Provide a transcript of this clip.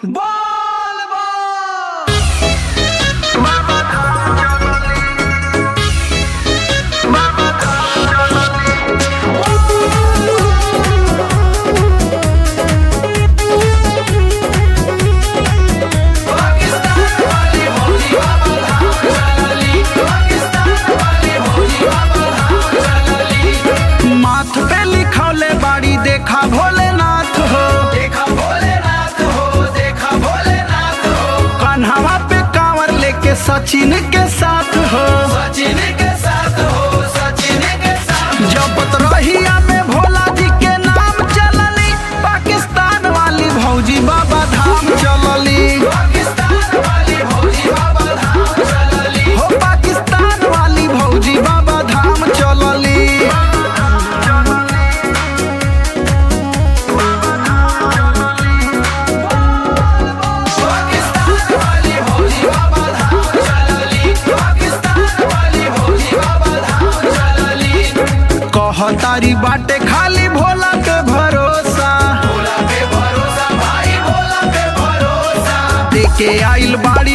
माथ पे लिखौले बाड़ी देखा भोलेनाथ हो देखा भोलेनाथ हो देखा भोलेनाथ हो कन्हवा पे कांवर लेके सचिन के साथ हो सचिन के साथ हो सचिन के साथ जपत रहिया में भोला जी के नाम चलली पाकिस्तान वाली भौजी बाबा धाम चलली पाकिस्तान वाली भौजी बाबा धाम चलली हो पाकिस्तान वाली भौजी बाबा धाम चलली पाकिस्तान वाली भौजी बाबा धाम चलली पाकिस्तान वाली भौजी बाबा धाम चलली कहतारी बाटे खाली भोला पे भरोसा भोला पे भरोसा भाई भोला पे भरोसा देके आइल बाड़ी